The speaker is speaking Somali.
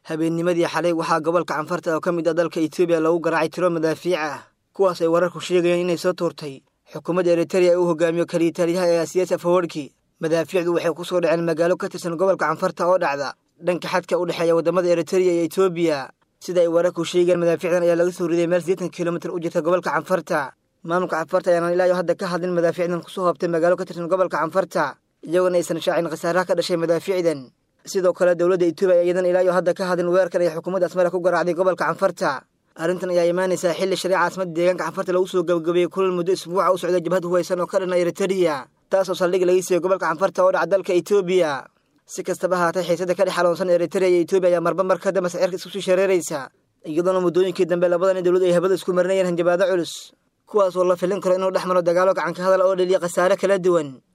habeennimadii xalay waxaa gobolka canfarta oo ka mid ah dalka etoobiya lagu garaacay tiro madaafiic ah kuwaas ay wararku sheegayeen inay soo tuurtay xukuumadda eritereya ee uu hogaamiyo kaliya taliyaha ee asiyaas afawarki madaafiicdu waxay ku soo dhaceen magaalo ka tirsan gobolka canfarta oo dhacda dhanka xadka u dhexeeya waddamada eritereya iyo etoobiya sida ay wararku sheegeen madaafiicdan ayaa laga soo riday meel siddeetan kilomitir u jirta gobolka canfarta maamulka canfarta ayaana ilaayo hadda ka hadlin madaafiicdan kusoo hoobtay magaalo ka tirsan gobolka canfarta iyagoona aysan shaacin khasaaraha ka dhashay madaafiicdan sidoo kale dowladda etoobiya iyadan ilaayo hadda ka hadlin weerarkan ay xukuumadda asmara ku garaacday gobolka canfarta arrintan ayaa imaanaysaa xilli shariica caasimada deegaanka canfarta lagu soo gabagabeeyey kulal muddo isbuuca u socday jabhad huwaysan oo ka dhanna eritereya taasoo saldhig laga siiyey gobolka canfarta oo dhaca dalka etoobiya si kastaba haatay xiisada ka dhex xaloonsan eritereya iyo etoobiya ayaa marba mar ka dambe sicirka isku sii shareeraysa iyadoona muddooyinkii dambe labadan dowlad ay habada isku marinayeen hanjabaado culus kuwaas oo la filin karo inuu dhex maro dagaalo gacanka hadal oo dheliya khasaare kala duwan